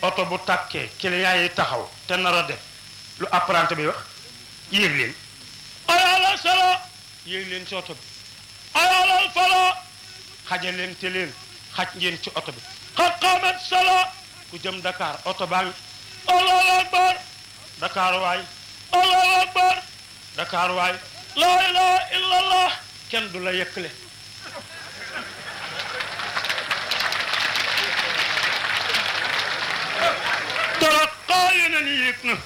oto bu tàkkee client yi taxaw te nar a def lu apprenti bi wax yéeg leen ayalal sala yéeg leen ci oto bi ayalal fala xajal leen te leen xaj ngeen ci oto bi xat xaamat sala ku jëm Dakar oto baa ngi allahu akbar Dakar waay allahu akbar Dakar waay laa ilaha illallah kenn du la yëkkale taraqa yeneen yéeg na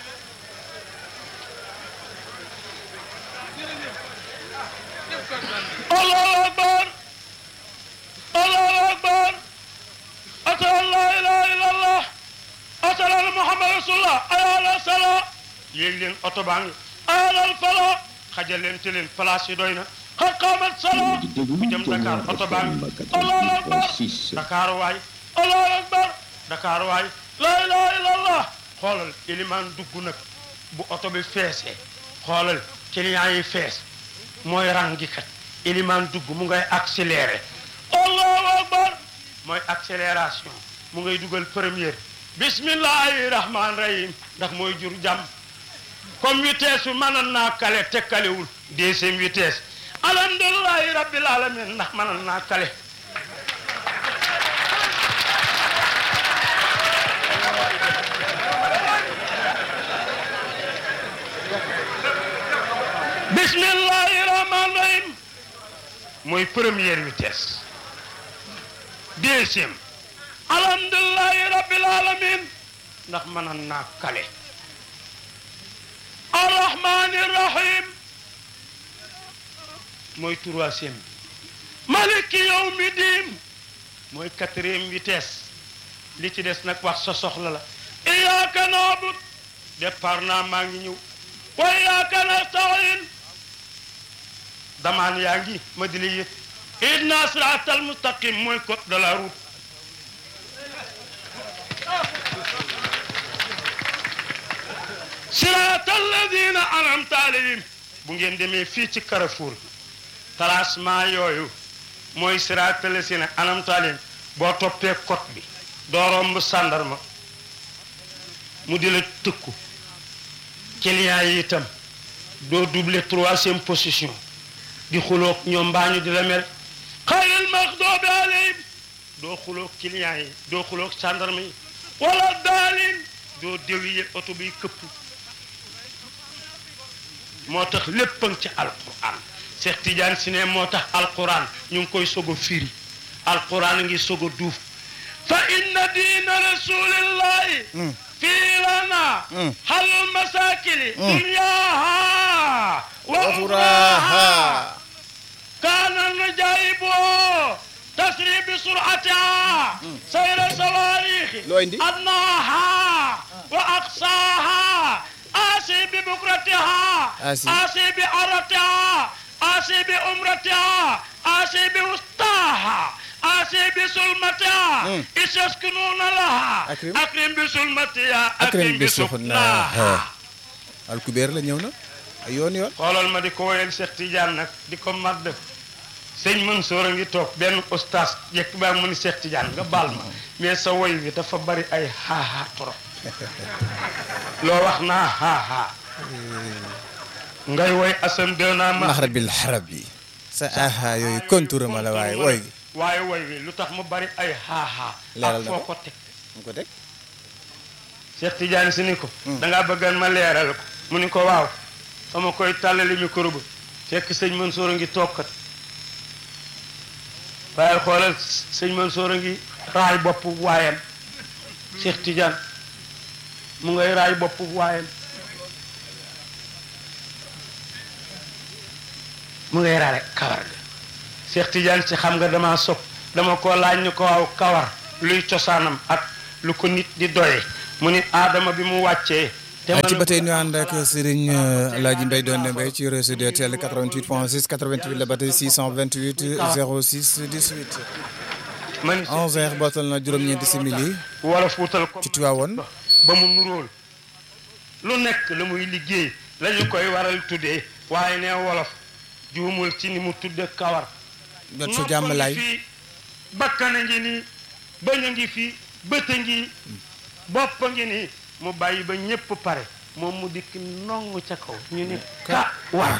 allahu akbar allahu akbar ashhadu an la ilaha illallah ashhadu anna muhammad rasulullah ayala sala yéeg leen oto baa ngi ayalal fala xajal leen te leen place yi doy na xat xaamat sala bu jëm Dakar oto baa ngi allahu akbar Dakar waay allahu akbar Dakar waay la ilaha illallah xoolal ilimaan dugg nag bu oto bi feesee xoolal client yi fees mooy rangi kat ilimaan dugg mu ngay accéléré allahu akbar mooy accélération mu ngay dugal première bismillahi rahman rahim ndax mooy jur jàmm comme vitesse bi mënoon naa kale te kalewul deuxième vitesse alhamdulilahi rabbil alamin ndax mënoon naa kale bismillahi rahman rahim mooy première vitesse deuxième alhamdulilahi rabbil alamin ndax mënoon naa kale arrahmani rahim mooy troisième maliki yawmi diin mooy quatrième vitesse li ci des nag wax sa soxla la iyyaka na'bud départ naa maa ngi ñëw wa iyyaka nasta'in damaan yaa ngi ma di la yëg ihdina siraatal mustaqim mooy code de la route siraatal ladina an'amta alayhim bu ngeen demee fii ci Carrefour tracement yooyu mooy siraatal ladina an'amta alayhim boo toppee code bi doo romb sàndarma mu di la tëkku client yi itam doo doubler troisième position di xuloog ñoom mbaa ñu di la mel xayril maxdoobi alayhim doo xuloog client yi doo xuloog sàndarma yi wala daalin doo déwiye oto biy këpp moo tax léppang ci alquran Cheikh Tidiane si ne moo tax alquran ñu ngi koy soog a firi alquran a ngi soog a duuf fa inna diina rasulillahi fii lana halul masakili dunyaha wa uxraha kaana najaibu tasri bi suratiha sayra sawarixi loo indi adnaha wa aqsaha آسي ببكرتها آسي. آسي بعرتها آسي بأمرتها آسي بوسطاها آسي بسلمتها مم. إذ يسكنون لها أكرم. أكرم بسلمتها akrim أكرم bi بسكناها suxnaaha alkubeer la ñëw na ay yoon yoon xoolal ma di ko woyal Cheikh Tidiane nag di ko madd sëñ Mansour a ngi toog benn oustaz yekk baa mu ni Cheikh Tidiane nga baal ma mais sa woy wi dafa bari ay xaaxaa trop loo wax naa xaaxaa ngay woy asan dënaa ma maxrabil xarab yi sa aha yooyu contour ma la waaye wooy gi waaye woy wi lu tax mu bari ay xaaxaa Leeral ak na foo ko. ko teg mu ko teg Cheikh Tidiane si ni ko dangaa bëggan ma leeral ko mu ni ko waaw sama koy tàllali micro ba fekk sëñ Mansour a ngi toogkat waaye xoolal sëñ Mansour a ngi raay bopp waayam Cheikh Tidiane mu ngay raay bopp waayam mu ngay raay kawar ga Cheikh Tidiane si xam nga dama sopp dama ko laaj ñu ko waaw kawar luy cosaanam ak lu ko nit di doye mu ni aadama bi mu wàccee te ci mënu- ba tey ñu ànd ak Serigne Alaaji Mbaye doon Mbaye ci réseau DTL 88 point 6 88 la ba tey 628 06 18 man 11 heures bootal na juróom-ñeenti simili wala fuutal ko ci Tiwaawoon ba mu nuróol lu nekk la muy liggéey la ñu koy waral tuddee waaye ne wolof juumul ci ni mu tudde kawar jot sa jàmm laay fii bakkan a ngi nii bañ a ngi fii bët a ngi bopp ngi nii mu bàyyi ba ñépp pare moom mu dikk nongu ca kaw ñu ni ka war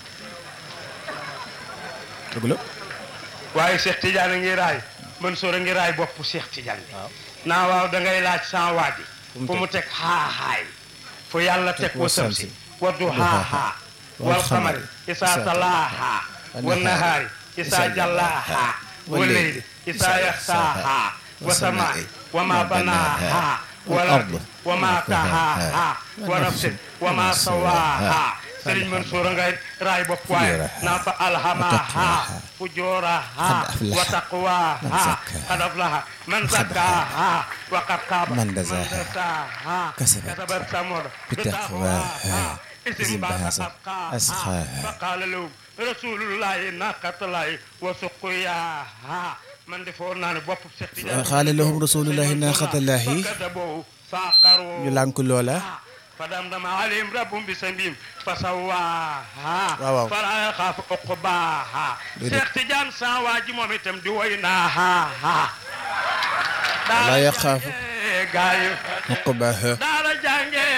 dëgg la waaye Cheikh Tidiane a ngi raay Mansour a ngi raay bopp Cheikh Tidiane bi naa waaw da ngay laaj sans waadi fu mu teg xaaxaay fu yàlla teg wa samsi wa duhaaha wal xamari isaa talaaha wa nahaari isaa jallaaha wa leyli isaa yaxsaaha wa samaai wa ma banaaha wal ardi wa ma tahaaha wa nafsin wa ma sawaaha Sëriñ Mansour ngay raay bopp waaye naa fa alhamaha fujuraha wa taqwaha qad aflaha man zakkaha wa qad khaba man dasaha kasabat samud bitaqwaha isim bahasa asqaha فقال له رسول الله ناقة الله وسقياها من defoon naa ne bopp Cheikh Tidiane xaale lahum rasulullahi naqatallahi فكذبوه فعقروه ñu lànk loola فدمدم عليهم ربهم بسنبهم فسواها waaw waaw. فلا يخاف عقباها Déedéet. Cheikh Tidiane sa waa ji moom itam di woy naaha Wala yaxaafu. gaay uqbaha daara jànge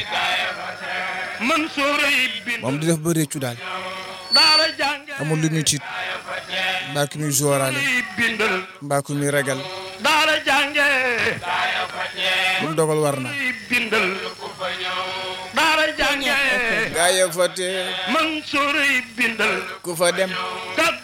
Mansour yi bind moom di def ba réccu daal daara jànge amul lu muy tiit mbaa ki muy jooraale yi bindal mbaa ku muy ragal daara jànge lu mu dogal war na yi bindal daara jànge gaa ya fa te Mansour yi bindal ku fa dem ka